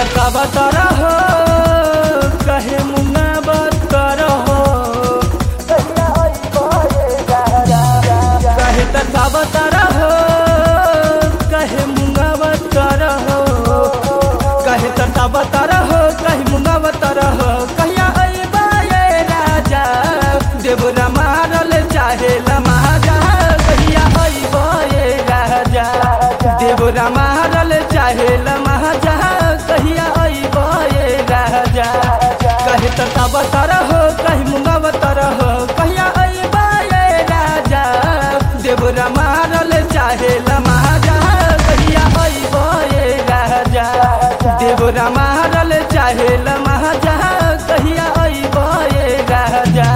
तकावत रहो कहे मुंगा बतर हो कहे तकावत रहो कहे मुंगा बतर हो कहे तकावत रहो कहे मुंगा बतर हो कहिया अइबा ये राजा देवरा मारल चाहे लमाजा कहिया अइबा ये राजा देवरा मारल चाहे लमाजा कहिया अइबा ये राजा कहे तकावत रहो कहे मुंगा बतर हो कहिया अइबा ये राजा देवरा मारल चाहे लमाजा कहिया अइबा ये राजा देवरा मारल चाहे लमाजा कहिया अइबा ये राजा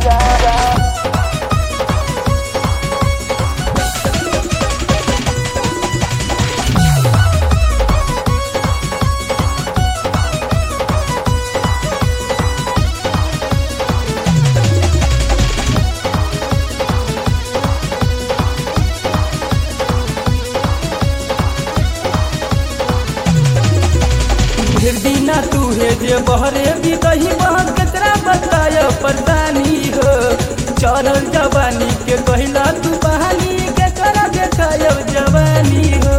फिर दीना तू है जे बहरे भी दही बह केकरा बताय परदानी हो चढ़ल जवानी के कहला तू बहानी केकरा देखाय जवानी हो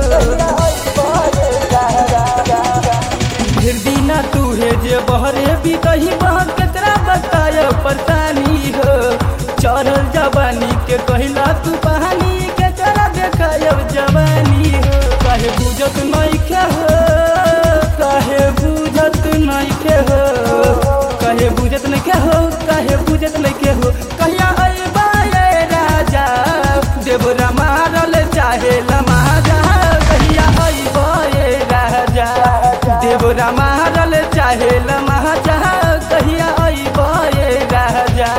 फिर दीना तू है जे बहरे भी दही बह केकरा बताय परदानी हो चढ़ल जवानी के कहला तू बहानी केकरा देखाय जवानी हो काहे बुझत नहीं के हो काहे बुझत नहीं के हो काहे बुझत नहीं के हो काहे बुझत नहीं के हो कहिया अइबा ये राजा देवरा मारल चाहे लमाजा कहिया अइबा ये राजा देवरा मारल चाहे लमाजा कहिया अइबा ये राजा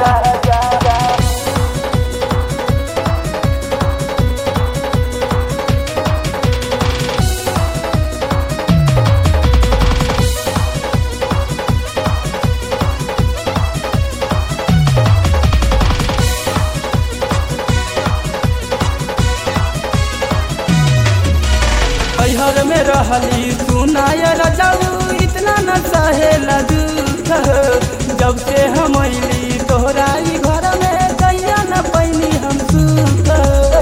हर में रहली सुनाय रजाऊ इतना न सहेला दुख जब से हम अली तोहराई घर में दैया न पैनी हम सुख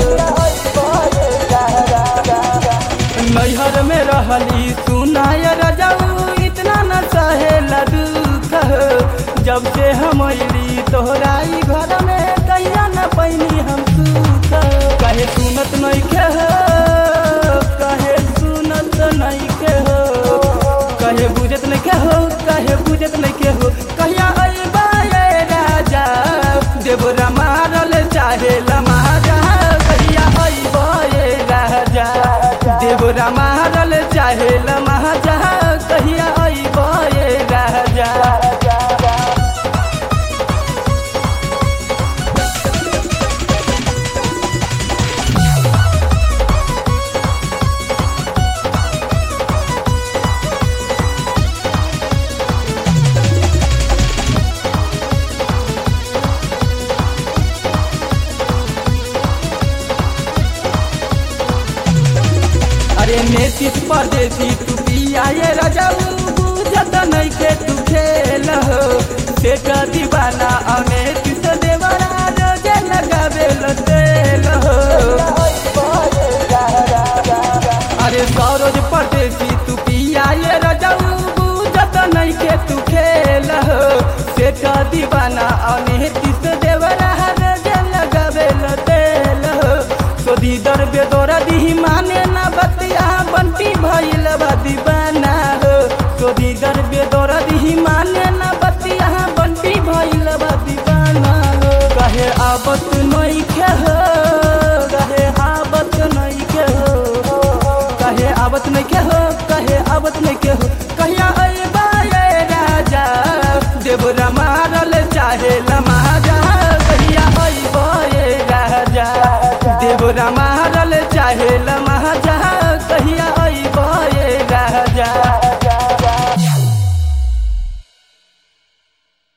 नैहर में रहली सुनाय रजाऊ इतना न सहेला दुख जब से हम अली तोहराई घर में दैया न पैनी हम सुख कहे सुनत नहीं के हो कहे सुनत नहीं के हो कहे बुझत नहीं के हो कहे बुझत नहीं के हो कहिया अइबा ये राजा देवरा मारल चाहे लमाजा कहिया अइबा ये राजा देवरा मारल चाहे लमाजा कहिया अइबा ये राजा अरे नेतिस परदेसी तू पिया ये रजाऊ बुझत नहीं के तू खेल हो सेठ दीवाना अने किस देवरा रोजे लगावे लो तेल हो अरे सरोज परदेसी तू पिया ये रजाऊ बुझत नहीं के तू खेल हो सेठ दीवाना अने किस देवरा रोजे लगावे लो तेल हो सोदी दर बेदोरा दी माने ना बतिया बंटी भइल बा दीवाना हो सोदी दर बेदोरा दी माने ना बतिया बंटी भइल बा दीवाना हो कहे आबत नहीं के हो कहे आबत नहीं के हो कहे आबत नहीं के हो कहे आबत नहीं के हो कहिया अइबा ये राजा देवरा मारल चाहे लमाजा कहिया अइबा ये राजा देवरा मारल